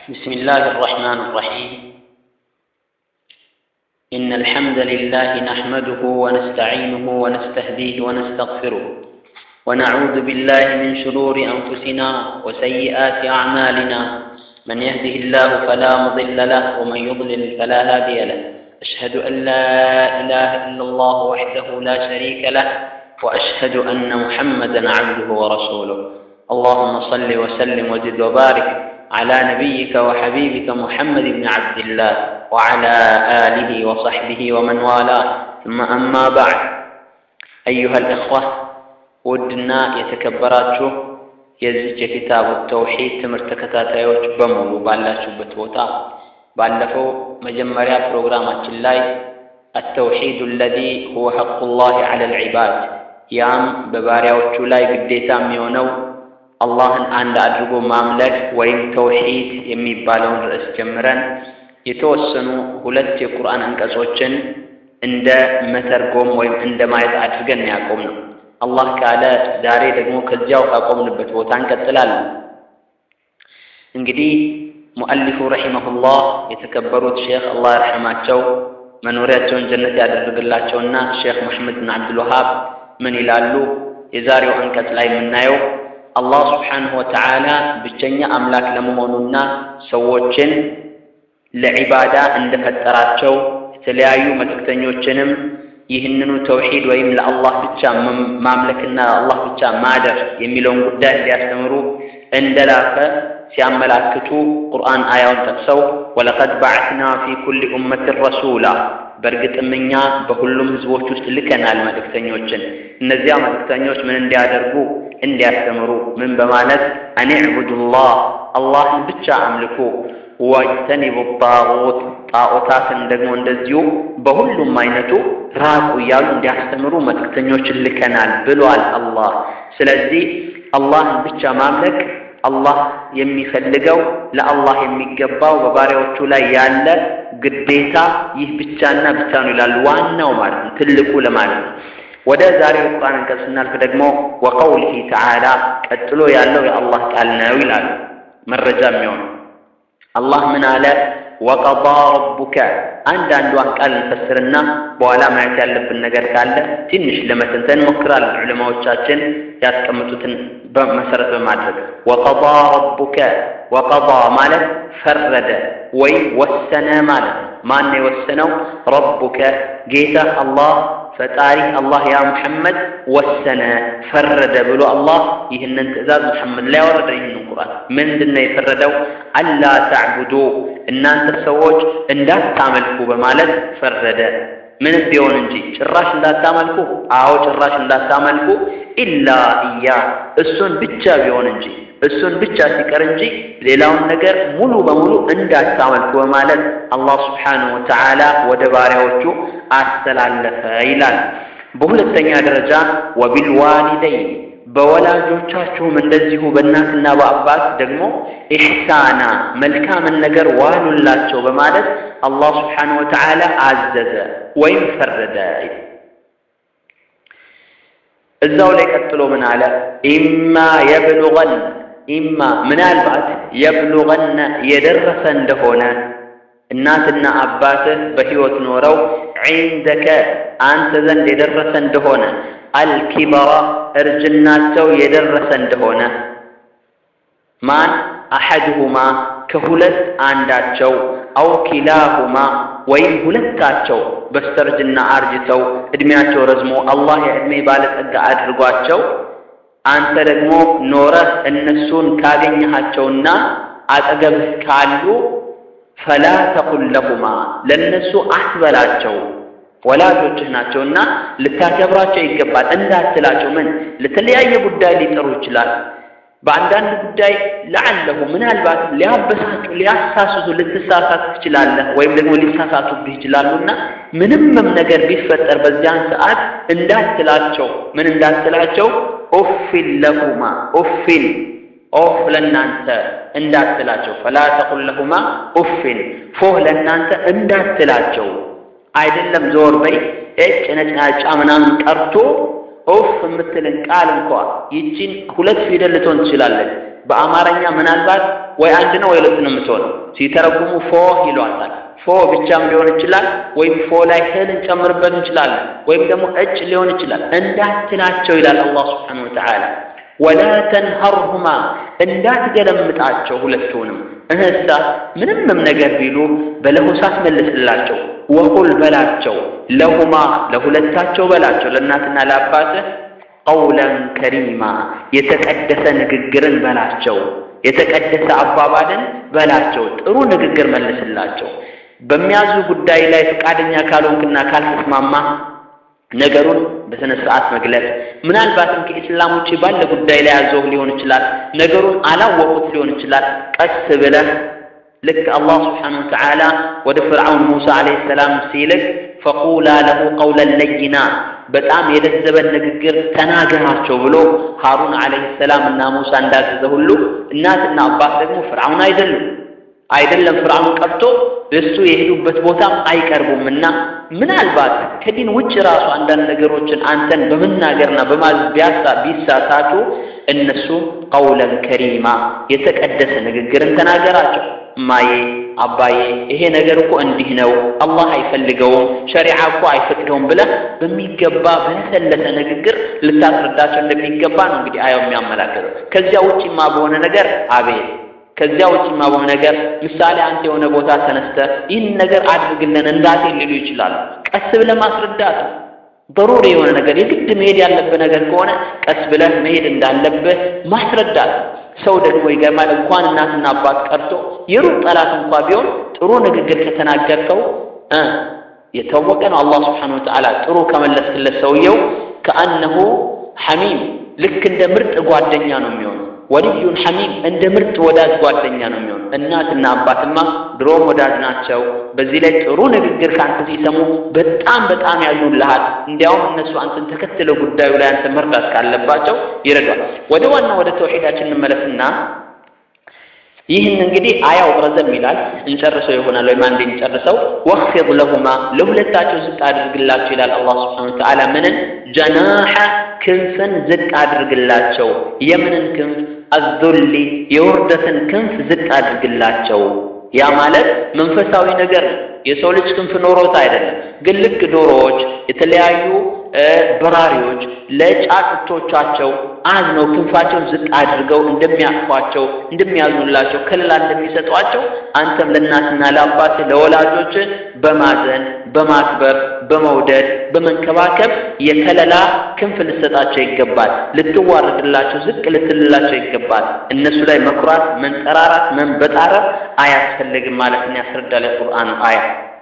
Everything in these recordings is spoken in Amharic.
بسم الله الرحمن الرحيم إن الحمد لله نحمده ونستعينه ونستهديه ونستغفره ونعوذ بالله من شرور أنفسنا وسيئات أعمالنا من يهده الله فلا مضل له ومن يضلل فلا هادي له أشهد أن لا إله إلا الله وحده لا شريك له وأشهد أن محمدا عبده ورسوله اللهم صل وسلم وزد وبارك على نبيك وحبيبك محمد بن عبد الله وعلى آله وصحبه ومن والاه ثم أما بعد أيها الإخوة ودنا يتكبراتشو የዚች የኪታቡ ተውሒድ ትምህርት ተከታታዮች በሙሉ ባላችሁበት ቦታ ባለፈው መጀመሪያ ፕሮግራማችን ላይ አተውሒዱ አለዚ ሁወ ሐቁላህ ዐለ ልዒባድ ያም በባሪያዎቹ ላይ ግዴታ የሚሆነው አላህን አንድ አድርጎ ማምለክ ወይም ተውሒድ የሚባለውን ርዕስ ጀምረን የተወሰኑ ሁለት የቁርአን አንቀጾችን እንደ መተርጎም ወይም እንደ ማየት አድርገን ያቆም ነው። አላህ ካለ ዛሬ ደግሞ ከዚያው ካቆምንበት ቦታ እንቀጥላለን። እንግዲህ ሙአሊፉ ረሒመሁላህ የተከበሩት ሼክ አላህ ይርሐማቸው መኖሪያቸውን ጀነት ያደረግላቸውና ሼክ መሐመድ ብን አብዱልወሃብ ምን ይላሉ? የዛሬው አንቀጽ ላይ የምናየው አላህ ስብሓንሁ ወተዓላ ብቸኛ አምላክ ለመሆኑና ሰዎችን ለዒባዳ እንደፈጠራቸው የተለያዩ መልእክተኞችንም ይህንኑ ተውሒድ ወይም ለአላህ ብቻ ማምለክና ለአላህ ብቻ ማደር የሚለውን ጉዳይ እንዲያስተምሩ እንደላከ ሲያመላክቱ ቁርአን አያውን ጠቅሰው ወለቀድ ባዕትና ፊ ኩሊ ኡመትን ረሱላ በእርግጥም እኛ በሁሉም ህዝቦች ውስጥ ልከናል መልእክተኞችን። እነዚያ መልእክተኞች ምን እንዲያደርጉ እንዲያስተምሩ፣ ምን በማለት አን ዕቡዱላህ አላህን ብቻ አምልኩ፣ ወጅተኒቡ ጣዖት ጣዖታትን ደግሞ እንደዚሁ በሁሉም አይነቱ ራቁ እያሉ እንዲያስተምሩ መልእክተኞችን ልከናል ብሏል አላህ። ስለዚህ አላህን ብቻ ማምለክ አላህ የሚፈልገው ለአላህ የሚገባው በባሪያዎቹ ላይ ያለ ግዴታ ይህ ብቻና ብቻ ነው ይላሉ። ዋናው ማለት ነው ትልቁ ለማለት ነው። ወደ ዛሬው የቁርአን አንቀጽ ስናልፍ ደግሞ ወቀውሊሂ ተዓላ ቀጥሎ ያለው የአላህ ቃል ነው ይላሉ። መረጃ የሚሆነው አላህ ምን አለ? ወቀዳ ረቡከ አንዳንዷን ቃል እንፈስርና በኋላ ማየት ያለብን ነገር ካለ ትንሽ ለመተንተን ሞክራለን። ዑለማዎቻችን ያስቀምጡትን መሰረት በማድረግ ወቀዳ ረቡከ ወቀዳ ማለት ፈረደ ወይም ወሰነ ማለት ነው። ማን የወሰነው? ረቡከ ጌታ አላህ ፈጣሪ አላህ ያ ሙሐመድ ወሰነ ፈረደ ብሎ አላህ ይህንን ትእዛዝ ሙሐመድ ላይ ያወረደ። ይህንን ቁርአን ምንድን ነው የፈረደው? አላ ተዕቡዱ እናንተ ሰዎች እንዳታመልኩ በማለት ፈረደ። ምንም ቢሆን እንጂ ጭራሽ እንዳታመልኩ፣ አዎ ጭራሽ እንዳታመልኩ፣ ኢላ እያ እሱን ብቻ ቢሆን እንጂ እሱን ብቻ ሲቀር እንጂ ሌላውን ነገር ሙሉ በሙሉ እንዳታመልኩ በማለት አላህ ስብሓነሁ ወተዓላ ወደ ባሪያዎቹ አስተላለፈ ይላል። በሁለተኛ ደረጃ ወቢልዋሊደይን በወላጆቻችሁም እንደዚሁ በእናትና በአባት ደግሞ ኢሕሳና መልካምን ነገር ዋሉላቸው በማለት አላህ ስብሓነሁ ወተዓላ አዘዘ ወይም ፈረደ። እዛው ላይ ቀጥሎ ምን አለ? ኢማ የብሉገን ኢማ ምናልባት የብሉገነ የደረሰ እንደሆነ እናትና አባትህ በሕይወት ኖረው ዒንደከ አንተ ዘንድ የደረሰ እንደሆነ አልኪበራ እርጅናቸው የደረሰ እንደሆነ ማን አሐድሁማ ከሁለት አንዳቸው አው ኪላሁማ ወይም ሁለታቸው በስተርጅና አርጅተው እድሜያቸው ረዝሞ አላህ የዕድሜ ባለጸጋ አድርጓቸው አንተ ደግሞ ኖረህ እነሱን ካገኘሃቸውና አጠገብህ ካሉ ፈላ ተቁል ለሁማ ለእነሱ አትበላቸው ወላጆችህ ናቸውና ልታከብራቸው ይገባል እንዳትላቸው። ምን ለተለያየ ጉዳይ ሊጠሩ ይችላል። በአንዳንድ ጉዳይ ለዓለሁ ምናልባት ሊያበሳጩ ሊያሳስቱ ልትሳሳት ትችላለህ፣ ወይም ደግሞ ሊሳሳቱብህ ይችላሉና ምንምም ነገር ቢፈጠር በዚያን ሰዓት እንዳትላቸው። ምን እንዳትላቸው? ኡፊን ለሁማ ኡፊን ኦፍ ለእናንተ እንዳትላቸው። ፈላ ተቁል ለሁማ ኡፊን ፎህ ለእናንተ እንዳትላቸው አይደለም ዞር በይ እጭ ነጭናጫ ምናምን ቀርቶ ኦፍ የምትልን ቃል እንኳ ይቺን ሁለት ፊደል ልትሆን ትችላለች። በአማርኛ ምናልባት ወይ አንድ ነው ወይ ሁለት ነው የምትሆነው። ሲተረጉሙ ፎ ይሏታል። ፎ ብቻም ሊሆን ይችላል፣ ወይም ፎ ላይ ህል እንጨምርበት እንችላለን፣ ወይም ደግሞ እጭ ሊሆን ይችላል። እንዳትላቸው ይላል አላህ ስብሓነሁ ወተዓላ። ወላ ተንሀርሁማ እንዳትገለምጣቸው ሁለቱንም እህሳ ምንምም ነገር ቢሉ በለሆሳት መልስላቸው። ወቁል በላቸው ለሁማ ለሁለታቸው በላቸው ለእናትና ለአባትህ ቀውለን ከሪማ የተቀደሰ ንግግርን በላቸው። የተቀደሰ አባባልን በላቸው። ጥሩ ንግግር መልስላቸው። በሚያዙ ጉዳይ ላይ ፈቃደኛ ካልሆንክና ካልተስማማ ነገሩን በስነ ስርዓት መግለጽ። ምናልባትም ከኢስላም ውጭ ባለ ጉዳይ ላይ ያዘው ሊሆን ይችላል። ነገሩን አላወቁት ሊሆን ይችላል። ቀስ ብለህ ልክ አላህ ስብሓነሁ ወተዓላ ወደ ፍርዓውን ሙሳ ዓለይሂ ሰላም ሲልክ ፈቁላ ለሁ ቀውለን ለይና በጣም የለዘበን ንግግር ተናገራቸው ብሎ ሃሩን ዓለይሂ ሰላም እና ሙሳ እንዳዘዘ ሁሉ እናትና አባት ደግሞ ፍርዓውን አይደሉም አይደለም ፍርዓውን ቀርቶ እሱ የሄዱበት ቦታም አይቀርቡምና ምናልባት ከዲን ውጭ ራሱ አንዳንድ ነገሮችን አንተን በመናገርና በማዘዝ ቢያሳ ቢሳሳቱ እነሱ ቀውለን ከሪማ የተቀደሰ ንግግርን ተናገራቸው። እማዬ አባዬ፣ ይሄ ነገር እኮ እንዲህ ነው፣ አላህ አይፈልገውም፣ ሸሪዓ እኮ አይፈቅደውም ብለህ በሚገባ በለሰለሰ ንግግር ልታስረዳቸው እንደሚገባ ነው እንግዲህ አያው የሚያመላክተው። ከዚያ ውጭማ በሆነ ነገር አቤት ከዚያ ውጭማ በሆነ ነገር ምሳሌ አንተ የሆነ ቦታ ተነስተህ ይህን ነገር አድርግልን እንዳቴ ሊሉ ይችላሉ። ቀስ ብለህ ማስረዳት በሩሪ የሆነ ነገር የግድ መሄድ ያለብህ ነገር ከሆነ ቀስ ብለህ መሄድ እንዳለብህ ማስረዳት። ሰው ደግሞ ይገርማል። እንኳን እናትና አባት ቀርቶ የሩቅ ጠላት እንኳ ቢሆን ጥሩ ንግግር ከተናገርከው የታወቀ ነው። አላህ ስብሓነሁ ወተዓላ ጥሩ ከመለስክለት ሰውየው ከአነሁ ሐሚም ልክ እንደ ምርጥ ጓደኛ ነው የሚሆነው። ወልዩን ሐሚም እንደ ምርጥ ወዳጅ ጓደኛ ነው የሚሆነው። እናትና አባትማ ድሮም ወዳጅ ናቸው። በዚህ ላይ ጥሩ ንግግር ከአንተ ሲሰሙ በጣም በጣም ያሉልሃል። እንዲያውም እነሱ አንተን ተከትለው ጉዳዩ ላይ አንተ መርዳት ካለባቸው ይረዷል። ወደ ዋና ወደ ተውሒዳችን እንመለስና ይህን እንግዲህ አያው ረዘም ይላል እንጨርሰው ይሆናል ወይም አንዴ እንጨርሰው። ወኽፊድ ለሁማ ለሁለታቸው ዝቅ አድርግላቸው ይላል አላህ ስብሓነሁ ወተዓላ ምንን ጀናሐ ክንፍን ዝቅ አድርግላቸው። የምንን ክንፍ? አዙሊ የውርደትን ክንፍ ዝቅ አድርግላቸው። ያ ማለት መንፈሳዊ ነገር ነው። የሰው ልጅ ክንፍ ኖሮት አይደለም። ግን ልክ ዶሮዎች፣ የተለያዩ በራሪዎች ለጫጩቶቻቸው አዝነው ክንፋቸውን ዝቅ አድርገው እንደሚያቅፏቸው፣ እንደሚያዝኑላቸው፣ ከለላ እንደሚሰጧቸው አንተም ለእናትና ለአባት ለወላጆች በማዘን በማክበር በመውደድ በመንከባከብ የከለላ ክንፍ ልትሰጣቸው ይገባል። ልትዋረድላቸው፣ ዝቅ ልትልላቸው ይገባል። እነሱ ላይ መኩራት፣ መንጠራራት፣ መንበጣረር አያስፈልግም ማለትን ያስረዳል የቁርአኑ አያ።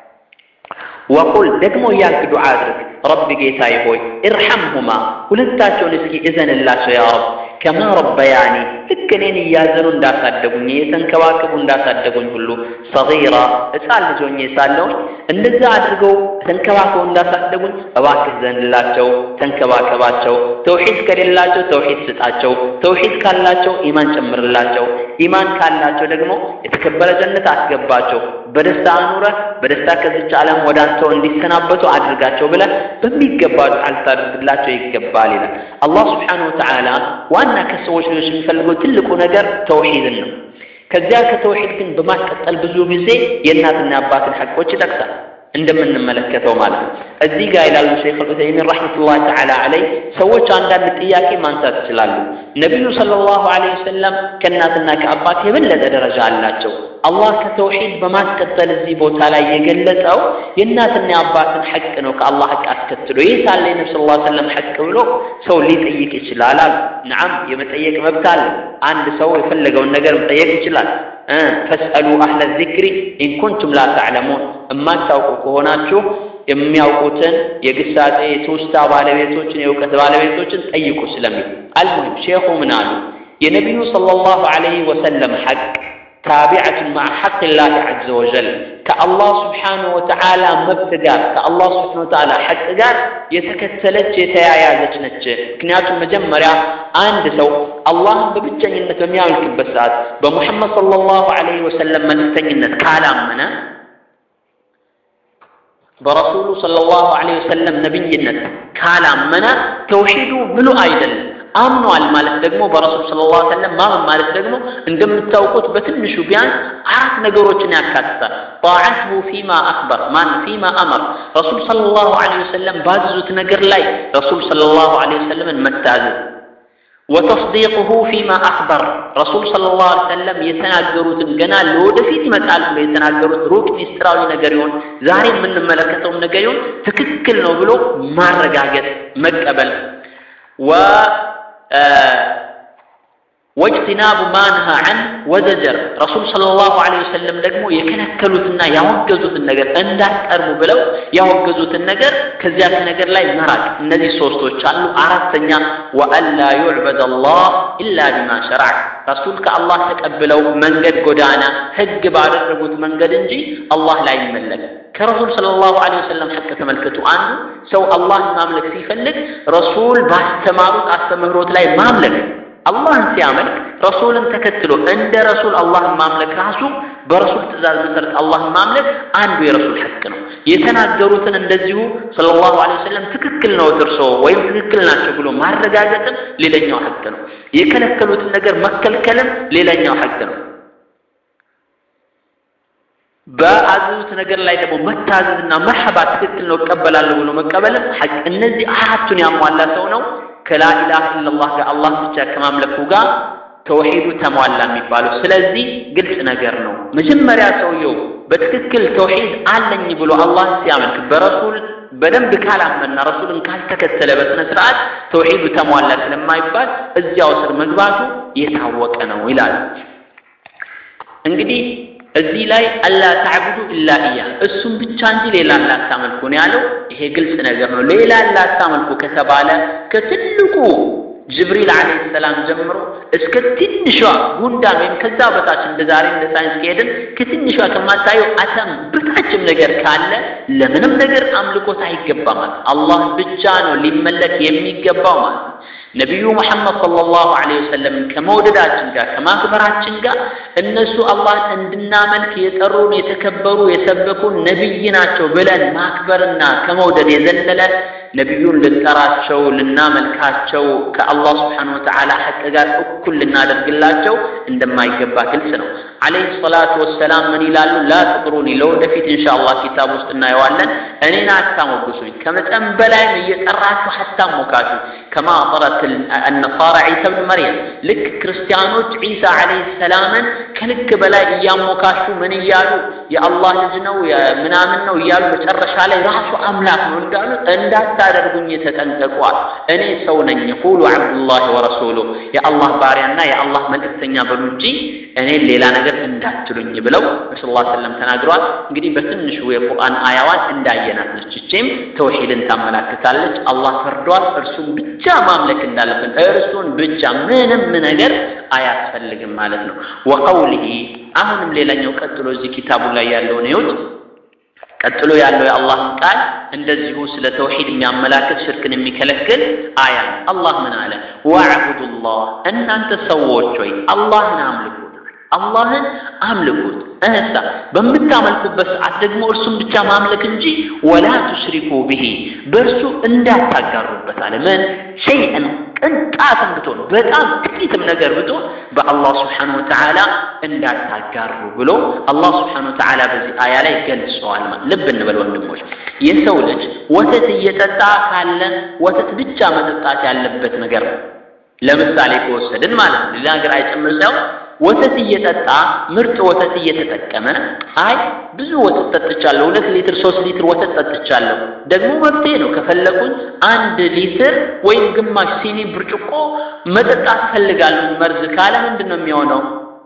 ወቁል ደግሞ እያልክ ዱዓ አድርግ ረቢ ጌታዬ ሆይ እርሐምሁማ ሁለታቸውን እስኪ እዘንላቸው ያ ረብ ከማ ረበያኒ ልክ እኔን እያዘኑ እንዳሳደጉኝ እየተንከባከቡ እንዳሳደጉኝ ሁሉ ሰጊራ ሕፃን ልጅ ሆኜ ሳለሁኝ እንደዛ አድርገው ተንከባከቡ እንዳሳደጉኝ እባክህ ዘንላቸው፣ ተንከባከባቸው። ተውሒድ ከሌላቸው ተውሒድ ስጣቸው፣ ተውሒድ ካላቸው ኢማን ጨምርላቸው፣ ኢማን ካላቸው ደግሞ የተከበረ ጀነት አስገባቸው። በደስታ አኑረህ በደስታ ከዚች ዓለም ወደ አንተው እንዲሰናበቱ አድርጋቸው ብለህ በሚገባ ዱዓ ልታደርግላቸው ይገባል ይላል አላህ ስብሓነሁ ወተዓላ። ዋና ከሰዎች ልጆች የሚፈልገው ትልቁ ነገር ተውሒድን ነው። ከዚያ ከተውሒድ ግን በማስቀጠል ብዙ ጊዜ የእናትና አባትን ሐቆች ይጠቅሳል እንደምንመለከተው ማለት ነው። እዚህ ጋር ይላሉ ሸይኽ ዑሰይሚን ረሕመቱላሂ ተዓላ ዐለይህ ሰዎች አንዳንድ ጥያቄ ማንሳት ይችላሉ። ነቢዩ ሰለላሁ ዐለይሂ ወሰለም ከእናትና ከአባት የበለጠ ደረጃ አላቸው። አላህ ከተውሒድ በማስቀጠል እዚህ ቦታ ላይ የገለጸው የእናትና የአባትን ሐቅ ነው ከአላህ ሐቅ አስከትሎ። ይህ ሳለ የነቢ ስ ላ ሰለም ሐቅ ብሎ ሰው ሊጠይቅ ይችላል አሉ። ነዓም የመጠየቅ መብት አለ። አንድ ሰው የፈለገውን ነገር መጠየቅ ይችላል። ፈስአሉ አህለ ዚክሪ ኢንኩንቱም ላ ተዕለሙን እማታውቁ ከሆናችሁ የሚያውቁትን የግሳጼ የትውስታ ባለቤቶችን የእውቀት ባለቤቶችን ጠይቁ ስለሚል አልሙሂም ሼኹ ምን አሉ? የነቢዩ ሰለላሁ ዐለይሂ ወሰለም ሐቅ ታቢዐቱን ማዕ ሐቅ ላህ ዐዘ ወጀል ከአላህ ስብሓነሁ ወተዓላ መብት ጋር ከአላህ ስብሓነሁ ወተዓላ ሐቅ ጋር የተከተለች የተያያዘች ነች። ምክንያቱም መጀመሪያ አንድ ሰው አላህን በብቸኝነት በሚያመልክበት ሰዓት በሙሐመድ ሰለላሁ ዐለይሂ ወሰለም መልእክተኝነት ካላመነ በረሱሉ ሰለላሁ ዐለይሂ ወሰለም ነቢይነት ካላመነ ተውሒዱ ምሉ አይደለም። አምነዋል ማለት ደግሞ በረሱል ሰለላሁ ዐለይሂ ወሰለም ማመን ማለት ደግሞ እንደምታውቁት በትንሹ ቢያንስ አራት ነገሮችን ያካትታል። ጣዓትሁ ፊማ አክበር ማን ፊማ አመር ረሱል ሰለላሁ ዐለይሂ ወሰለም ባዘዙት ነገር ላይ ረሱል ሰለላሁ ዐለይሂ ወሰለምን መታዘዝ ወተስዲቅሁ ፊማ አክበር ረሱል ሰለላሁ ዐለይሂ ወሰለም የተናገሩትን ገና ለወደፊት ይመጣል ብሎ የተናገሩት ሩቅ ሚስጥራዊ ነገር ይሆን ዛሬ የምንመለከተውም ነገር ይሆን ትክክል ነው ብሎ ማረጋገጥ መቀበል ወ ወጅትናቡ ማንሃ ዐን ወዘጀር ረሱል ሰለላሁ ዐለይሂ ወሰለም ደግሞ የከለከሉትና ያወገዙትን ነገር እንዳትቀርቡ ብለው ያወገዙትን ነገር ከዚያ ከነገር ላይ መራቅ። እነዚህ ሶስቶች አሉ። አራተኛ ወአላ ዩዕበድ አላህ ኢላ ቢማ ሸረዕ ረሱል ከአላህ ተቀብለው መንገድ ጎዳና ህግ ባደረጉት መንገድ እንጂ አላህ ላይ ይመለክ ከረሱል ሰለላሁ ዐለይሂ ወሰለም ሐቅ ተመልከቱ። አንዱ ሰው አላህን ማምለክ ሲፈልግ ረሱል ባስተማሩት አስተምህሮት ላይ ማምለክ አላህን ሲያመልክ ረሱልን ተከትሎ እንደ ረሱል አላህን ማምለክ ራሱ በረሱል ትእዛዝ መሰረት አላህን ማምለክ አንዱ የረሱል ሐቅ ነው። የተናገሩትን እንደዚሁ ሰለላሁ ዐለይሂ ወሰለም ትክክል ነው እርሶ ወይም ትክክል ናቸው ብሎ ማረጋገጥም ሌላኛው ሐቅ ነው። የከለከሉትን ነገር መከልከልም ሌላኛው ሐቅ ነው። በአዘዙት ነገር ላይ ደግሞ መታዘዝና መርሐባ ትክክል ነው እቀበላለሁ ብሎ መቀበልም ሐቅ። እነዚህ አራቱን ያሟላ ሰው ነው ከላኢላሃ ኢለላህ ጋር አላህ ብቻ ከማምለኩ ጋር ተውሂዱ ተሟላ የሚባለው። ስለዚህ ግልጽ ነገር ነው። መጀመሪያ ሰውየው በትክክል ተውሂድ አለኝ ብሎ አላህ ሲያመልክ በረሱል በደንብ ካላመና ረሱልን ካልተከተለ በስነ ስርዓት ተውሂዱ ተሟላ ስለማይባል እዚያው ስር መግባቱ የታወቀ ነው ይላል። እንግዲህ እዚህ ላይ አላ ተዕቡዱ ኢላ እያ እሱም ብቻ እንጂ ሌላ እንዳታመልኩ ነው ያለው። ይሄ ግልጽ ነገር ነው። ሌላ እንዳታመልኩ ከተባለ ከትልቁ ጅብሪል ዓለይሂ ሰላም ጀምሮ እስከ ትንሿ ጉንዳን ወይም ከዛ በታች እንደ ዛሬ እንደ ሳይንስ ከሄድን ከትንሿ ከማታየው አተም በታችም ነገር ካለ ለምንም ነገር አምልኮት አይገባም ማለት አላህ ብቻ ነው ሊመለክ የሚገባው ማለት ነው። ነቢዩ ሙሐመድ ሰለላሁ ዐለይሂ ወሰለም ከመውደዳችን ጋር ከማክበራችን ጋር እነሱ አላህን እንድናመልክ የጠሩን የተከበሩ የሰበኩን ነቢይ ናቸው ብለን ማክበርና ከመውደድ የዘለለ ነቢዩን ልንጠራቸው ልናመልካቸው ከአላህ ስብሓነሁ ወተዓላ ሐቅ ጋር እኩል ልናደርግላቸው እንደማይገባ ግልጽ ነው። ዓለይሂ ሰላቱ ወሰላም ምን ይላሉ? ላ ትጥሩኒ ለወደፊት ኢንሻአላህ ኪታብ ውስጥ እናየዋለን። እኔን አታሞግሱኝ፣ ከመጠን በላይም እየጠራችሁ አታሞካሹ። ከማ ጠረት አነሳራ ዒሳ ብን መርየም ልክ ክርስቲያኖች ዒሳ ዓለይሂ ሰላምን ከልክ በላይ እያሞካሹ ምን እያሉ የአላህ ልጅ ነው ምናምን ነው እያሉ መጨረሻ ላይ ራሱ አምላክ ነው እንዳሉ እንዳታደርጉኝ ተጠንቀቋል። እኔ ሰው ነኝ፣ ቁሉ ዓብዱላህ ወረሱሉ የአላህ ባሪያና የአላህ መልእክተኛ በሉ እንጂ እኔን ሌላ ነገር እንዳትሉኝ ብለው ረሱል ላ ሰለም ተናግረዋል። እንግዲህ በትንሹ የቁርአን አያዋን እንዳየናት ነች። ይህችም ተውሂድን ታመላክታለች። አላህ ፈርዷል። እርሱን ብቻ ማምለክ እንዳለብን እርሱን ብቻ ምንም ነገር አያስፈልግም ማለት ነው። ወቀውሊሂ አሁንም ሌላኛው ቀጥሎ እዚህ ኪታቡ ላይ ያለውን ይሁት ቀጥሎ ያለው የአላህ ቃል እንደዚሁ ስለ ተውሂድ የሚያመላክት ሽርክን የሚከለክል አያ አላህ ምን አለ? ወዕቡዱላህ እናንተ ሰዎች ሆይ አላህን አምልኩት አላህን አምልኩት። እህሳ በምታመልኩበት ሰዓት ደግሞ እርሱን ብቻ ማምለክ እንጂ ወላ ቱሽሪኩ ብሂ በእርሱ እንዳታጋሩበት አለ። ምን ሸይአን ቅንጣትም ብትሆን በጣም ጥቂትም ነገር ብትሆን በአላህ ስብሓነሁ ወተዓላ እንዳታጋሩ ብሎ አላህ ስብሓነሁ ወተዓላ በዚህ አያ ላይ ገልጸዋል። ልብ እንበል ወንድሞች፣ የሰው ልጅ ወተት እየጠጣ ካለ ወተት ብቻ መጠጣት ያለበት ነገር ነው። ለምሳሌ ከወሰድን ማለት ነው ሌላ ነገር አይጨምር ሳይሆን ወተት እየጠጣ ምርጥ ወተት እየተጠቀመ አይ ብዙ ወተት ጠጥቻለሁ፣ ሁለት ሊትር ሶስት ሊትር ወተት ጠጥቻለሁ፣ ደግሞ መብቴ ነው ከፈለጉኝ አንድ ሊትር ወይም ግማሽ ሲኒ ብርጭቆ መጠጣት ፈልጋለሁ መርዝ ካለ ምንድን ነው የሚሆነው?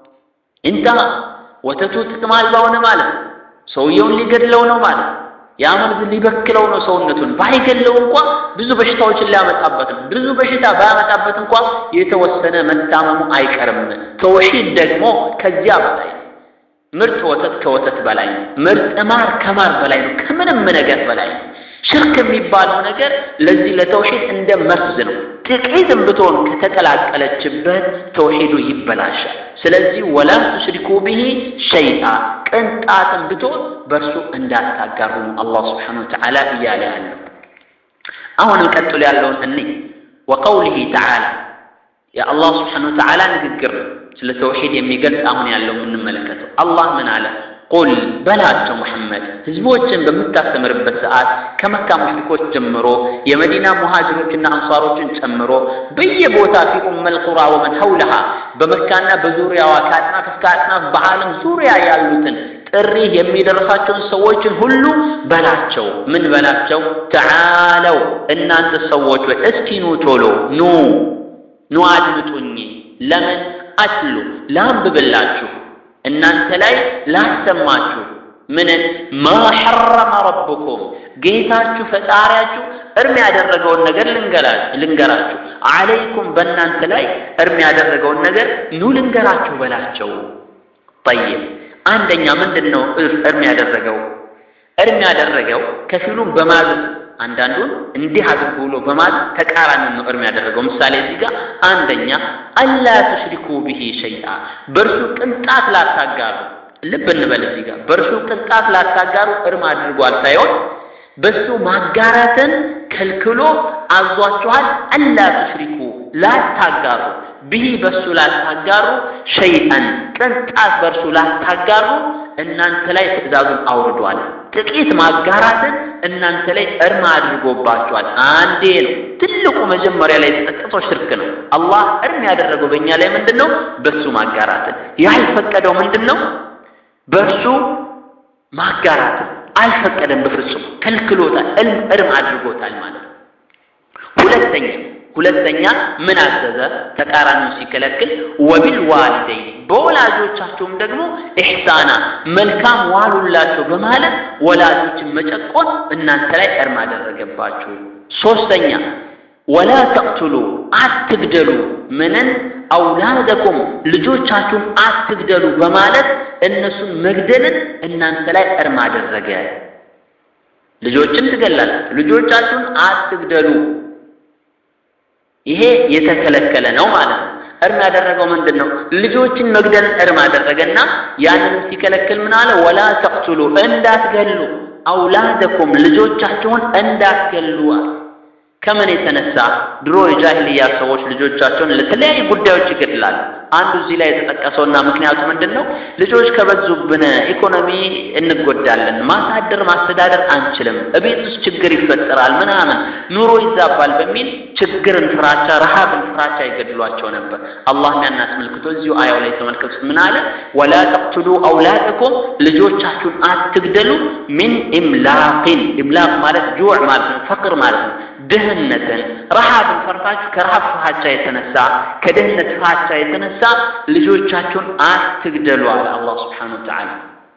እንታ ወተቱ ጥቅም አልባ ሆነ ማለት ነው። ሰውየውን ሊገድለው ነው ማለት ነው። ያ መርዝ ሊበክለው ነው ሰውነቱን። ባይገለው እንኳ ብዙ በሽታዎችን ሊያመጣበት ነው። ብዙ በሽታ ባያመጣበት እንኳ የተወሰነ መታመሙ አይቀርም። ተውሂድ ደግሞ ከዚያ በላይ ነው። ምርጥ ወተት ከወተት በላይ ነው። ምርጥ ማር ከማር በላይ ነው። ከምንም ነገር በላይ ነው። ሽርክ የሚባለው ነገር ለዚህ ለተውሂድ እንደ መርዝ ነው። ጥቂትም ብትሆን ከተቀላቀለችበት ተውሂዱ ይበላሻል። ስለዚህ ወላ ቱሽሪኩ ብሂ ሸይአ ቅንጣትም ብትሆን በእርሱ እንዳታጋሩ አላህ ስብሓነሁ ወተዓላ እያለ ያለው። አሁንም ቀጥሎ ያለውን እኔ ወቀውሊሂ ተዓላ የአላህ ስብሓነሁ ወተዓላ ንግግር ነው። ስለ ተውሒድ የሚገልጽ አሁን ያለው የምንመለከተው አላህ ምን አለ? ቁል በላቸው ሙሐመድ ህዝቦችን በምታስተምርበት ሰዓት ከመካ ሙሽሪኮች ጀምሮ የመዲና ሙሃጅሮችና አንሷሮችን ጨምሮ በየቦታ ፊ ኡመል ቁራ ወመን ሐውለሃ በመካና በዙሪያዋ ከአጥናፍ እስከ አጥናፍ በዓለም ዙሪያ ያሉትን ጥሪ የሚደርሳቸውን ሰዎችን ሁሉ በላቸው። ምን በላቸው? ተዓለው እናንተ ሰዎች ወይ እስቲ ኑ ቶሎ ኑ ኑ አድምጡኝ። ለምን አትሉ ላንብብላችሁ እናንተ ላይ ላሰማችሁ ምንን ማ ሐረመ ረብኩም ጌታችሁ ፈጣሪያችሁ እርም ያደረገውን ነገር ልንገራችሁ። አለይኩም በእናንተ ላይ እርም ያደረገውን ነገር ኑ ልንገራችሁ በላቸው። ጠይብ አንደኛ ምንድን ነው እርም ያደረገው? እርም ያደረገው ከፊሉም በማዘዝ አንዳንዱን እንዲህ አድርጉ ብሎ በማዘዝ ተቃራኒውን ነው እርም ያደረገው። ምሳሌ እዚህ ጋር አንደኛ አላ ቱሽሪኩ ብሂ ሸይአ በእርሱ ቅንጣት ላታጋሩ። ልብ እንበል እዚህ ጋር በእርሱ ቅንጣት ላታጋሩ እርም አድርጓል ሳይሆን በሱ ማጋራትን ከልክሎ አዟችኋል። አላ ቱሽሪኩ ላታጋሩ ብሂ በሱ ላታጋሩ ሸይአን ቅንጣት በእርሱ ላታጋሩ እናንተ ላይ ትእዛዙን አውርዷል። ጥቂት ማጋራትን እናንተ ላይ እርም አድርጎባችኋል። አንዴ ነው ትልቁ መጀመሪያ ላይ የተጠቀሰው ሽርክ ነው። አላህ እርም ያደረገው በእኛ ላይ ምንድን ነው? በሱ ማጋራትን። ያልፈቀደው ምንድን ነው? በእርሱ ማጋራትን አልፈቀደም፣ በፍጹም ከልክሎታል፣ እልም እርም አድርጎታል ማለት ነው። ሁለተኛ ሁለተኛ ምን አዘዘ? ተቃራኒው ሲከለክል ወቢል ዋሊደይን በወላጆቻቸውም ደግሞ ኢሕሳና መልካም ዋሉላቸው በማለት ወላጆችን መጨቆን እናንተ ላይ እርም አደረገባችሁ። ሶስተኛ ወላ ተቅቱሉ አትግደሉ፣ ምንን አውላደኩም ልጆቻችሁን አትግደሉ በማለት እነሱን መግደልን እናንተ ላይ እርም አደረገ። ልጆችን ትገላላችሁ፣ ልጆቻችሁን አትግደሉ። ይሄ የተከለከለ ነው ማለት ነው። እርም ያደረገው ምንድን ነው? ልጆችን መግደልን እርም አደረገና ያንንም ሲከለክል ምን አለ? ወላ ተቅቱሉ እንዳትገሉ፣ አውላደኩም ልጆቻችሁን እንዳትገሉ አለ። ከምን የተነሳ ድሮ የጃሂልያ ሰዎች ልጆቻቸውን ለተለያዩ ጉዳዮች ይገድላሉ። አንዱ እዚህ ላይ የተጠቀሰውና ምክንያቱ ምንድን ነው? ልጆች ከበዙብን ኢኮኖሚ እንጎዳለን፣ ማሳደር ማስተዳደር አንችልም፣ እቤት ውስጥ ችግር ይፈጠራል፣ ምናምን ኑሮ ይዛባል በሚል ችግርን ፍራቻ፣ ረሃብን ፍራቻ ይገድሏቸው ነበር። አላህ ያን አስመልክቶ እዚሁ አያው ላይ ተመልከቱት። ምን አለ? ወላ ተቅቱሉ አውላደኩም ልጆቻችሁን አትግደሉ፣ ሚን ኢምላቅን ኢምላቅ ማለት ጁዕ ማለት ነው፣ ፈቅር ማለት ነው ድህነትን ረሃብን ፈርታችሁ ከረሃብ ፍራቻ የተነሳ ከድህነት ፍራቻ የተነሳ ልጆቻችሁን አትግደሉ አለ አላህ ስብሓነሁ ወተዓላ።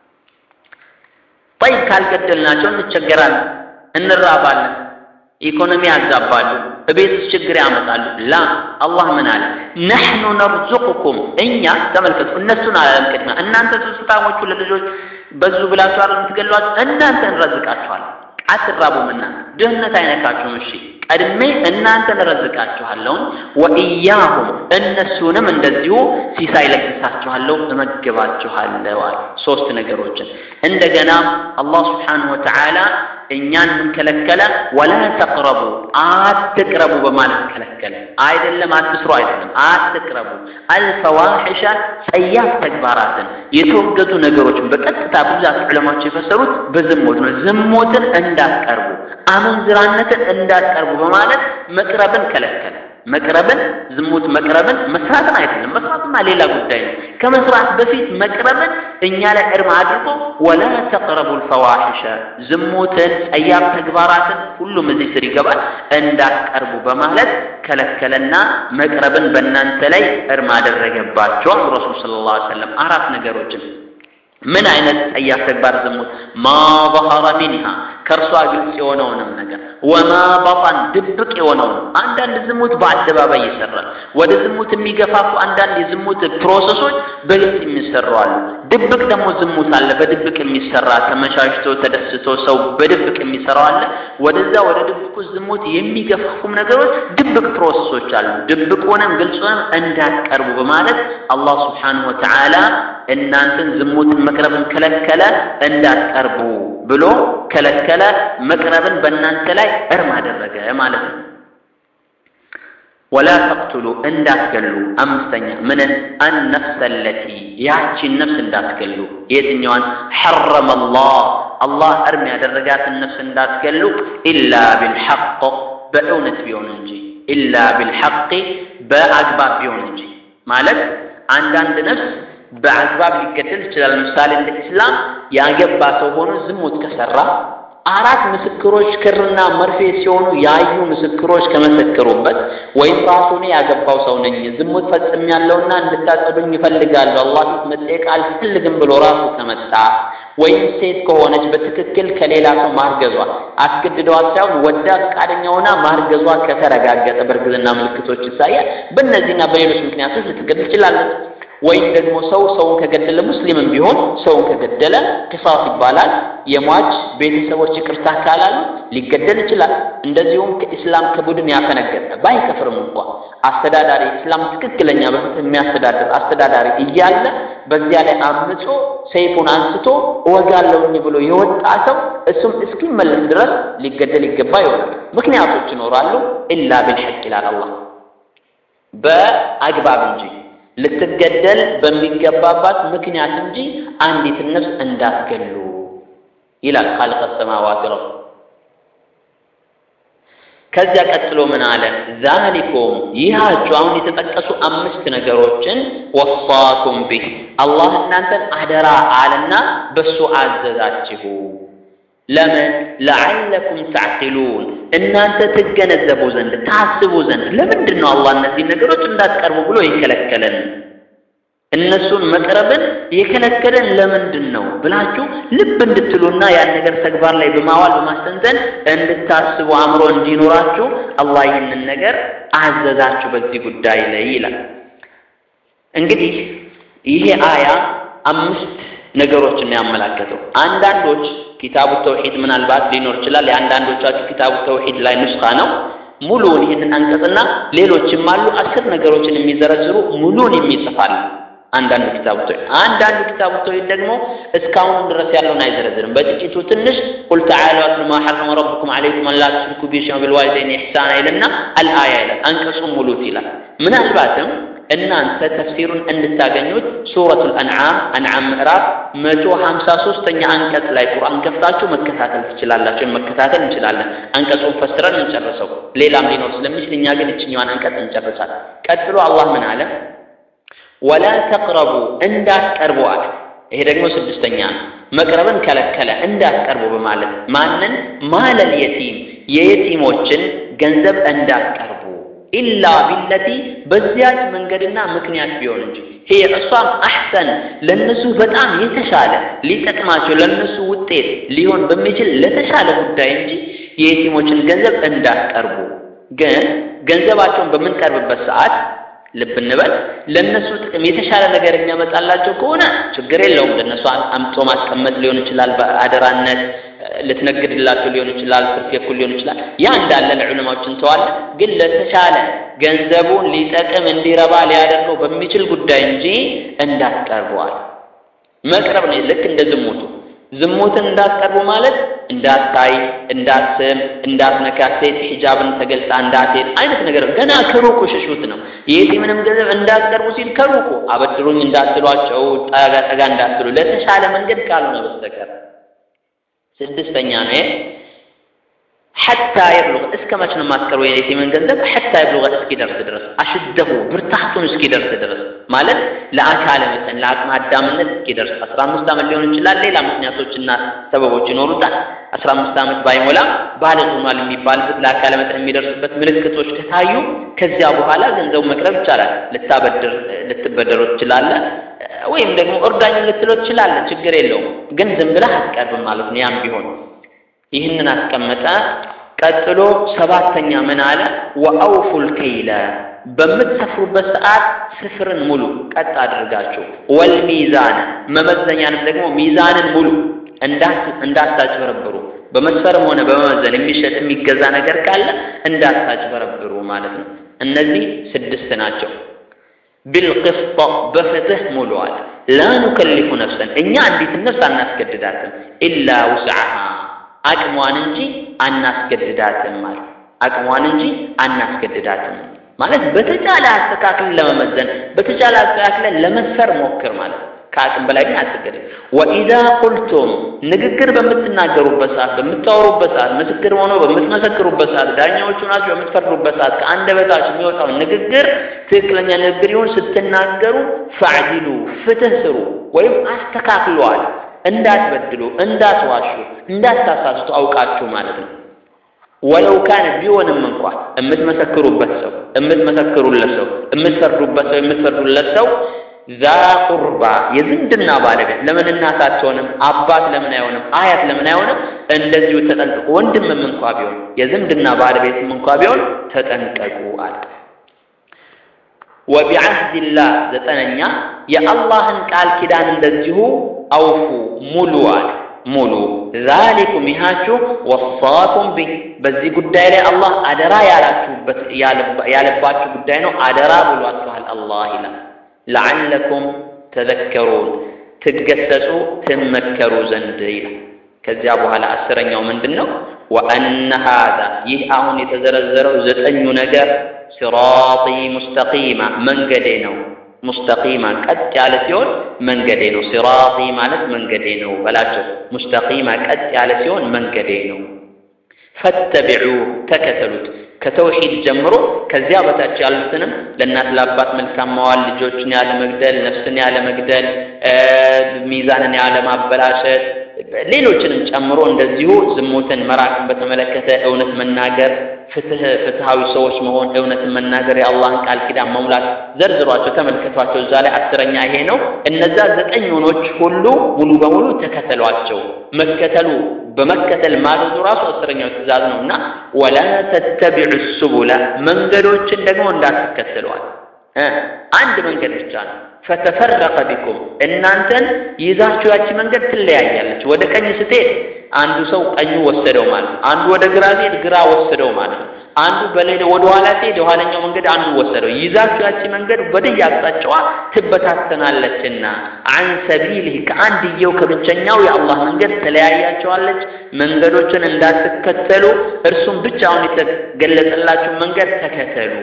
ጠይብ ካልገደልናቸው እንቸገራለን፣ እንራባለን፣ ኢኮኖሚ ያዛባሉ፣ እቤት ውስጥ ችግር ያመጣሉ። ላ አላህ ምን አለ? ነሕኑ ነርዙቁኩም እኛ ተመልከቱ፣ እነሱን አላለም ቅድሚያ። እናንተ ስስታሞቹ ለልጆች በዙ ብላችሁ አይደል የምትገሏቸው? እናንተ እንረዝቃችኋለን አትራቡም እናንተ ድህነት አይነካችሁም። እሺ ቀድሜ እናንተን እረዝቃችኋለሁኝ፣ ወኢያሁም እነሱንም እንደዚሁ ሲሳይ ለግሳችኋለሁ፣ እመግባችኋለሁ አለ። ሶስት ነገሮችን እንደገና አላህ ስብሓነሁ ወተዓላ እኛን ምን ከለከለ? ወላ ተቅረቡ አትቅረቡ በማለት ከለከለ። አይደለም አትስሩ፣ አይደለም አትቅረቡ። አልፈዋሒሻ ጸያፍ ተግባራትን የተወገዙ ነገሮችን በቀጥታ ብዛት ዑለማዎች የፈሰሩት በዝሙት ነው። ዝሙትን እንዳትቀርቡ፣ አመንዝራነትን እንዳትቀርቡ በማለት መቅረብን ከለከለ። መቅረብን ዝሙት መቅረብን መስራትን አይደለም። መስራትማ ሌላ ጉዳይ ነው። ከመስራት በፊት መቅረብን እኛ ላይ እርም አድርጎ ወላ ተቅረቡ ልፈዋሒሸ ዝሙትን፣ ጸያፍ ተግባራትን ሁሉም እዚህ ስር ይገባል እንዳትቀርቡ በማለት ከለከለና መቅረብን በእናንተ ላይ እርም አደረገባቸው። ረሱል ሰለላሁ ዐለይሂ ወሰለም አራት ነገሮችን ምን አይነት ጸያፍ ተግባር ዝሙት? ማ ظهر منها ከእርሷ ግልጽ የሆነውንም ነገር ወማ በጣን ድብቅ የሆነውን አንዳንድ ዝሙት በአደባባይ ይሰራል። ወደ ዝሙት የሚገፋፉ አንዳንድ የዝሙት ፕሮሰሶች በግልጽ የሚሰሩ አሉ። ድብቅ ደግሞ ዝሙት አለ፣ በድብቅ የሚሰራ ተመቻችቶ ተደስቶ ሰው በድብቅ የሚሰራው አለ። ወደዛ ወደ ድብቁ ዝሙት የሚገፋፉም ነገሮች ድብቅ ፕሮሰሶች አሉ። ድብቁንም ግልጹንም እንዳትቀርቡ በማለት አላህ ስብሓነሁ ወተዓላ እናንተን ዝሙትን መቅረብን ከለከለ፣ እንዳትቀርቡ ብሎ ከለከለ። መቅረብን በእናንተ ላይ እርም አደረገ ማለት ነው። ወላ ተቅቱሉ እንዳትገሉ። አምስተኛ ምንን አነፍሰ ለቲ ያቺን ነፍስ እንዳትገሉ። የትኛዋን ሐረመ አላህ አላህ እርም ያደረጋትን ነፍስ እንዳትገሉ። ኢላ ቢልሐቅ በእውነት ቢሆን እንጂ ኢላ ቢልሐቅ በአግባብ ቢሆን እንጂ ማለት አንዳንድ ነፍስ በአግባብ ሊገደል ይችላል። ምሳሌ እንደ ኢስላም ያገባ ሰው ሆኖ ዝሙት ከሰራ አራት ምስክሮች ክርና መርፌ ሲሆኑ ያዩ ምስክሮች ከመሰከሩበት ወይም ራሱ እኔ ያገባው ሰው ነኝ ዝሙት ፈጽሜያለሁና እንድታጸዱኝ ይፈልጋለሁ አላህ ፊት መጠየቅ አልፈልግም ብሎ ራሱ ከመጣ ወይም ሴት ከሆነች በትክክል ከሌላ ሰው ማርገዟ አስገድደዋት ሳይሆን ወዳ ፈቃደኛ ሆና ማርገዟ ከተረጋገጠ በእርግዝና ምልክቶች ይታያል። በእነዚህና በሌሎች ምክንያቶች ልትገድል ትችላለች። ወይም ደግሞ ሰው ሰውን ከገደለ ሙስሊምም ቢሆን ሰውን ከገደለ ቅሳስ ይባላል። የሟች ቤተሰቦች ይቅርታ ካላሉ ሊገደል ይችላል። እንደዚሁም ከኢስላም ከቡድን ያፈነገጠ ባይከፍርም እንኳ አስተዳዳሪ ኢስላም ትክክለኛ በፍትህ የሚያስተዳድር አስተዳዳሪ እያለ በዚያ ላይ አምጾ ሰይፉን አንስቶ እወጋለሁኝ ብሎ የወጣ ሰው እሱም እስኪመለስ ድረስ ሊገደል ይገባ ይሆናል። ምክንያቶች ይኖራሉ። ኢላ ቢልሐቅ ይላል አላህ በአግባብ እንጂ ልትገደል በሚገባባት ምክንያት እንጂ አንዲትን ነፍስ እንዳትገሉ ይላል ኻልቀ ሰማዋት ረብ። ከዚያ ቀጥሎ ምን አለ? ዛሊኩም ይሃችሁ አሁን የተጠቀሱ አምስት ነገሮችን ወሳኩም ቢህ አላህ እናንተን አደራ አለና በሱ አዘዛችሁ። ለምን ለዓለኩም ተዕቂሉን እናንተ ትገነዘቡ ዘንድ ታስቡ ዘንድ። ለምንድን ነው አላህ እነዚህ ነገሮች እንዳትቀርቡ ብሎ የከለከለን? እነሱን መቅረብን የከለከለን ለምንድን ነው ብላችሁ ልብ እንድትሉና ያን ነገር ተግባር ላይ በማዋል በማስተንተን እንድታስቡ አእምሮ እንዲኖራችሁ አላህ ይህንን ነገር አዘዛችሁ በዚህ ጉዳይ ላይ ይላል። እንግዲህ ይሄ አያ አምስት ነገሮችን ያመላከተው አንዳንዶች ኪታቡ ተውሂድ ምናልባት ሊኖር ይችላል። የአንዳንዶቻችሁ ኪታቡ ተውሂድ ላይ ኑስኻ ነው። ሙሉውን ይህንን አንቀጽና ሌሎችም አሉ አስር ነገሮችን የሚዘረዝሩ ሙሉውን የሚጽፋሉ። አንዳንዱ ኪታቡ ተውሂድ አንዳንዱ ኪታቡ ተውሂድ ደግሞ እስካሁን ድረስ ያለውን አይዘረዝርም። በጥቂቱ ትንሽ ቁል ተዓሉ አትሉ ማ ሐረመ ረቡኩም ዐለይኩም አላ ቱሽሪኩ ቢሂ ሸይአን ወቢልዋሊደይኒ ኢሕሳና ይልና አልአያ ይላል። አንቀጹን ሙሉት ይላል። ምናልባትም እናንተ ተፍሲሩን እንድታገኙት ሱረቱል አንዓም አንዓም ምዕራፍ መቶ ሀምሳ ሶስተኛ አንቀጽ ላይ ቁርአን ከፍታችሁ መከታተል ትችላላችሁ። መከታተል እንችላለን። አንቀጹን ፈስረን እንጨርሰው። ሌላም ሊኖር ስለሚችል እኛ ግን እችኛዋን አንቀጽ እንጨርሳለን። ቀጥሎ አላህ ምን አለ? ወላ ተቅረቡ እንዳትቀርቡ አለ። ይሄ ደግሞ ስድስተኛ ነው። መቅረብን ከለከለ እንዳትቀርቡ በማለት ማንን? ማለል የቲም የየቲሞችን ገንዘብ እንዳትቀርቡ ኢላ ቢለቲ በዚያች መንገድና ምክንያት ቢሆን እንጂ ይሄ እሷም አሕሰን ለነሱ በጣም የተሻለ ሊጠቅማቸው ለነሱ ውጤት ሊሆን በሚችል ለተሻለ ጉዳይ እንጂ የየቲሞችን ገንዘብ እንዳትቀርቡ። ግን ገንዘባቸውን በምንቀርብበት ሰዓት ልብ እንበል፣ ለእነሱ ጥቅም የተሻለ ነገር የሚያመጣላቸው ከሆነ ችግር የለውም። ለእነሱ አምጦ ማስቀመጥ ሊሆን ይችላል፣ በአደራነት ልትነግድላቸው ሊሆን ይችላል፣ ትርፍ የኩል ሊሆን ይችላል። ያ እንዳለ ለዑለማዎች እንተዋለን። ግን ለተሻለ ገንዘቡን ሊጠቅም እንዲረባ ሊያደርገው በሚችል ጉዳይ እንጂ እንዳትቀርበዋል። መቅረብ ነው ልክ እንደ ዝሙቱ ዝሙትን እንዳትቀርቡ ማለት እንዳታይ፣ እንዳትስም፣ እንዳትነካ፣ ሴት ሒጃብን ተገልጣ እንዳትሄድ አይነት ነገር ገና ከሩቁ ሽሹት ነው። የየቲምንም ገንዘብ እንዳትቀርቡ ሲል ከሩቁ አበድሩኝ እንዳትሏቸው፣ ጠጋ ጠጋ እንዳትሉ ለተሻለ መንገድ ካልሆነ በስተቀር ስድስተኛ ነው። ሐታ የብሉግ እስከ መች ነው የማትቀርቡ የየቲምን ገንዘብ? ሐታ የብሉግ እስኪደርስ ድረስ አሽደሁ ብርታቱን እስኪደርስ ድረስ ማለት ለአካለ መጠን ለአቅመ አዳምነት እስኪደርስ አስራ አምስት ዓመት ሊሆን ይችላል። ሌላ ምክንያቶችና ሰበቦች ይኖሩታል። አስራ አምስት ዓመት ባይሞላም ባልግ ሆኗል የሚባልበት ለአካለ መጠን የሚደርስበት ምልክቶች ከታዩ ከዚያ በኋላ ገንዘቡ መቅረብ ይቻላል። ልታበድር ልትበደረው ትችላለህ፣ ወይም ደግሞ እርዳኝ ልትለው ትችላለህ። ችግር የለውም። ግን ዝም ብለህ አትቀርብም ማለት ነው። ያም ቢሆን ይህንን አስቀመጠ። ቀጥሎ ሰባተኛ ምን አለ? ወአውፉል ከይለ በምትሰፍሩበት ሰዓት ስፍርን ሙሉ ቀጥ አድርጋችሁ፣ ወልሚዛን መመዘኛንም ደግሞ ሚዛንን ሙሉ እንዳታጭበረብሩ። በመስፈርም ሆነ በመመዘን የሚሸጥ የሚገዛ ነገር ካለ እንዳታጭበረብሩ ማለት ነው። እነዚህ ስድስት ናቸው። ቢልቅስጥ በፍትህ ሙሉ አለ። ላ ኑከሊፉ ነፍሰን እኛ አንዲትን ነፍስ አናስገድዳትም ኢላ ውስዓሃ አቅሟን እንጂ አናስገድዳትም ማለት አቅሟን እንጂ አናስገድዳትም ማለት በተቻለ አስተካክለን ለመመዘን በተቻለ አስተካክለን ለመስፈር ሞክር ማለት ነው። ከአቅም በላይ ግን አትገድም። ወኢዛ ቁልቱም ንግግር በምትናገሩበት ሰዓት፣ በምታወሩበት ሰዓት፣ ምስክር ሆኖ በምትመሰክሩበት ሰዓት፣ ዳኛዎቹ ናቸው በምትፈርዱበት ሰዓት ከአንደበታችሁ የሚወጣው ንግግር ትክክለኛ ንግግር ይሁን ስትናገሩ ፈዕዲሉ ፍትህ ስሩ ወይም አስተካክለዋል። እንዳትበድሉ፣ እንዳትዋሹ፣ እንዳታሳስቱ አውቃችሁ ማለት ነው። ወለው ካነ ቢሆንም እንኳ የምትመሰክሩበት ሰው የምትመሰክሩለት ሰው የምትፈርዱበት ሰው የምትፈርዱለት ሰው ዛ ቁርባ የዝምድና ባለቤት ለምን እናት አትሆንም? አባት ለምን አይሆንም? አያት ለምን አይሆንም? እንደዚሁ ተጠንቀቁ። ወንድምም እንኳ ቢሆን የዝምድና ባለቤትም እንኳ ቢሆን ተጠንቀቁ አለ። ወቢዐህድላህ ዘጠነኛ የአላህን ቃል ኪዳን እንደዚሁ አውፉ ሙሉ አለ ሙሉ ዛሊኩም ይሃችሁ ወሳኩም ቢህ በዚህ ጉዳይ ላይ አላህ አደራ ያላችሁበት ያለባችሁ ጉዳይ ነው። አደራ ብሏችኋል አላህ ይላል። ለዓለኩም ተዘከሩን ትገሰጹ ትመከሩ ዘንድ ይላል። ከዚያ በኋላ አስረኛው ምንድን ነው? ወአነ ሃዛ ይህ አሁን የተዘረዘረው ዘጠኙ ነገር ሲራጢ ሙስተቂማ መንገዴ ነው። ሙስተቂማ ቀጥ ያለ ሲሆን መንገዴ ነው። ሲራጢ ማለት መንገዴ ነው በላቸው። ሙስተቂማ ቀጥ ያለ ሲሆን መንገዴ ነው። ፈተቢዑ ተከተሉት። ከተውሂድ ጀምሮ ከዚያ በታች ያሉትንም ለእናት ለአባት መልካም መዋል፣ ልጆችን ያለ መግደል፣ ነፍስን ያለ መግደል፣ ሚዛንን ያለ ማበላሸት፣ ሌሎችንም ጨምሮ እንደዚሁ ዝሙትን መራቅን በተመለከተ እውነት መናገር፣ ፍትህ ፍትሃዊ ሰዎች መሆን፣ እውነትን መናገር፣ የአላህን ቃል ኪዳን መሙላት ዘርዝሯቸው፣ ተመልከቷቸው። እዛ ላይ አስረኛ ይሄ ነው። እነዛ ዘጠኝ ሆኖች ሁሉ ሙሉ በሙሉ ተከተሏቸው። መከተሉ በመከተል ማዘዙ ራሱ አስረኛው ትእዛዝ ነው እና ወላ ተተቢዑ ሱቡላ መንገዶችን ደግሞ እንዳትከተሏል። አንድ መንገድ ብቻ ነው። ፈተፈረቀ ቢኩም እናንተን ይዛችሁ ያቺ መንገድ ትለያያለች። ወደ ቀኝ ስትሄድ አንዱ ሰው ቀኙ ወሰደው ማለት ነው። አንዱ ወደ ግራ ሲሄድ ግራ ወሰደው ማለት ነው። አንዱ በሌላ ወደ ኋላ ሲሄድ የኋለኛው መንገድ አንዱ ወሰደው። ይዛችሁ ያቺ መንገድ ወደየ አቅጣጫዋ ትበታተናለችና አን ሰቢልህ ከአንድየው ከብቸኛው የአላህ መንገድ ተለያያቸዋለች። መንገዶችን እንዳትከተሉ እርሱም ብቻውን የተገለጸላችሁ መንገድ ተከተሉ።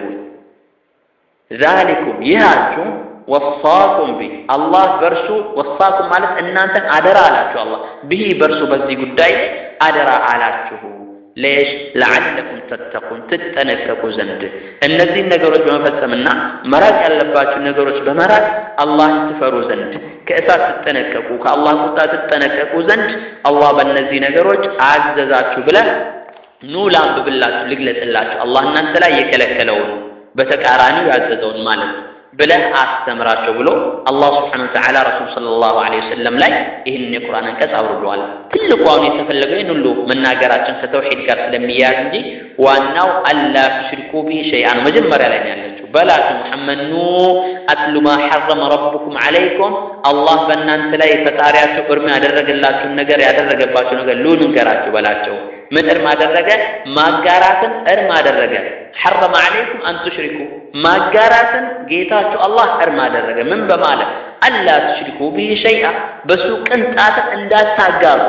ዛሊኩም ይሃችሁ ወሳኩም ቢህ አላህ በእርሱ ወሳኩም ማለት እናንተን አደራ አላችሁ። አላህ ብሂ በእርሱ በዚህ ጉዳይ አደራ አላችሁ። ሌሽ ለዓለኩም ተተቁን ትጠነቀቁ ዘንድ እነዚህን ነገሮች በመፈጸምና መራቅ ያለባችሁ ነገሮች በመራቅ አላህን ትፈሩ ዘንድ ከእሳት ትጠነቀቁ ከአላህ ቁጣ ትጠነቀቁ ዘንድ አላህ በእነዚህ ነገሮች አዘዛችሁ ብለህ ኑ ላንብብላችሁ፣ ልግለጽላችሁ አላህ እናንተ ላይ የከለከለውን በተቃራኒው ያዘዘውን ማለት ነው ብለህ አስተምራቸው ብሎ አላህ ስብሓነሁ ወተዓላ ረሱል ሰለላሁ ዐለይሂ ወሰለም ላይ ይህንን የቁርአን አንቀጽ አውርደዋል። ትልቁ አሁን የተፈለገው ይህን ሁሉ መናገራችን ከተውሒድ ጋር ስለሚያያዝ እንጂ ዋናው አላ ቱሽሪኩ ቢ ሸይአ ነው። መጀመሪያ ላይ ነው ያለችው። በላቱ ሙሐመድ ኑ አትሉ ማ ሐረመ ረቡኩም ዐለይኩም አላህ በእናንተ ላይ ፈጣሪያችሁ እርም ያደረገላችሁን ነገር ያደረገባችሁ ነገር ሉ ንገራችሁ በላቸው። ምን እርም አደረገ? ማጋራትን እርም አደረገ። ሐረመ ዐለይኩም አን ቱሽሪኩ ማጋራትን ጌታችሁ አላህ እርም አደረገ። ምን በማለት አላ ቱሽሪኩ ቢሂ ሸይአ በሱ ቅንጣትን እንዳታጋሩ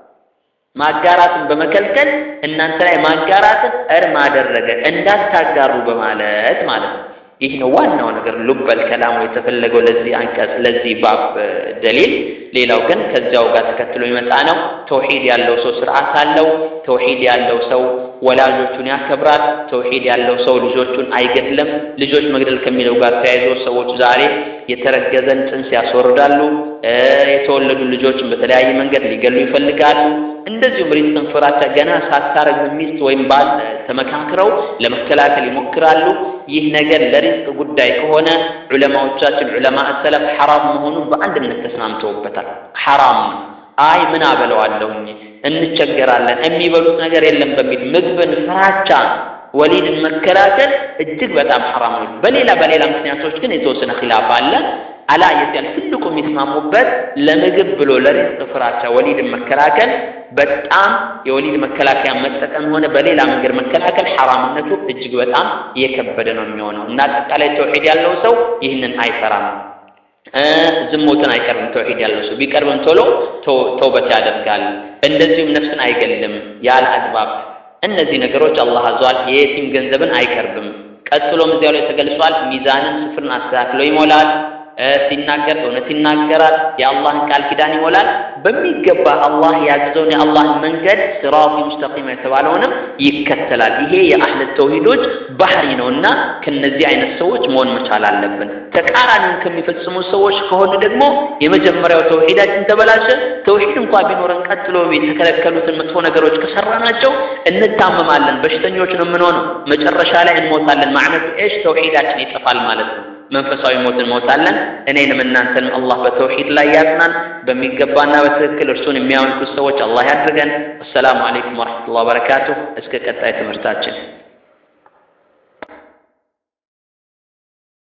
ማጋራትን በመከልከል እናንተ ላይ ማጋራትን እርም አደረገ እንዳታጋሩ በማለት ማለት ነው። ይህ ነው ዋናው ነገር ሉበል ከላሙ የተፈለገው ለዚህ አንቀጽ ለዚህ ባብ ደሊል። ሌላው ግን ከዚያው ጋር ተከትሎ የመጣ ነው። ተውሂድ ያለው ሰው ስርዓት አለው። ተውሂድ ያለው ሰው ወላጆቹን ያከብራል። ተውሂድ ያለው ሰው ልጆቹን አይገድልም። ልጆች መግደል ከሚለው ጋር ተያይዞ ሰዎች ዛሬ የተረገዘን ጽንስ ያስወርዳሉ። የተወለዱ ልጆችን በተለያየ መንገድ ሊገሉ ይፈልጋሉ። እንደዚሁም ሪዝቅን ፍራቻ ገና ሳታረግዝ ሚስት ወይም ባል ተመካክረው ለመከላከል ይሞክራሉ። ይህ ነገር ለሪዝቅ ጉዳይ ከሆነ ዑለማዎቻችን ዑለማ ሰለፍ ሐራም መሆኑን በአንድነት ተስማምተውበታል። ሐራም ነው። አይ ምን አበለዋለሁኝ እንቸገራለን፣ የሚበሉት ነገር የለም በሚል ምግብን ፍራቻ ወሊድን መከላከል እጅግ በጣም ሐራም ነው። በሌላ በሌላ ምክንያቶች ግን የተወሰነ ኺላፍ አለ። አላ የዚያን ትልቁ የሚስማሙበት ለምግብ ብሎ ለሪዝቅ ፍራቻ ወሊድን መከላከል በጣም የወሊድ መከላከያ መጠቀም ሆነ በሌላ መንገድ መከላከል ሐራምነቱ እጅግ በጣም እየከበደ ነው የሚሆነው እና አጠቃላይ ተውሂድ ያለው ሰው ይህንን አይፈራም። ዝሙትን አይቀርብም። ተውሂድ ያለው ሰው ቢቀርብም ቶሎ ተውበት ያደርጋል። እንደዚሁም ነፍስን አይገልም ያለ አግባብ። እነዚህ ነገሮች አላህ አዟል። የየቲም ገንዘብን አይቀርብም። ቀጥሎም እዚያው ላይ ተገልጿል። ሚዛንን ስፍርን አስተካክሎ ይሞላል። ሲናገር እውነት ይናገራል። የአላህን ቃል ኪዳን ይሞላል። በሚገባ አላህ ያዘዘውን የአላህን መንገድ ሲራጡ ሙስተቂም የተባለውንም ይከተላል። ይሄ የአህለ ተውሂዶች ባህሪ ነውና ከነዚህ አይነት ሰዎች መሆን መቻል አለብን። ተቃራኒውን ከሚፈጽሙ ሰዎች ከሆኑ ደግሞ የመጀመሪያው ተውሂዳችን ተበላሸ። ተውሂድ እንኳ ቢኖረን ቀጥሎ የተከለከሉትን መጥፎ ነገሮች ከሰራናቸው እንታመማለን፣ በሽተኞች ነው የምንሆነው። መጨረሻ ላይ እንሞታለን። ማዕነቱ ኤሽ ተውሂዳችን ይጠፋል ማለት ነው። መንፈሳዊ ሞት እንሞታለን። እኔንም እናንተንም አላህ በተውሂድ ላይ ያጽናን። በሚገባና በትክክል እርሱን የሚያመልኩት ሰዎች አላህ ያድርገን። አሰላሙ አለይኩም ወረሕመቱላሂ ወበረካቱሁ። እስከ ቀጣይ ትምህርታችን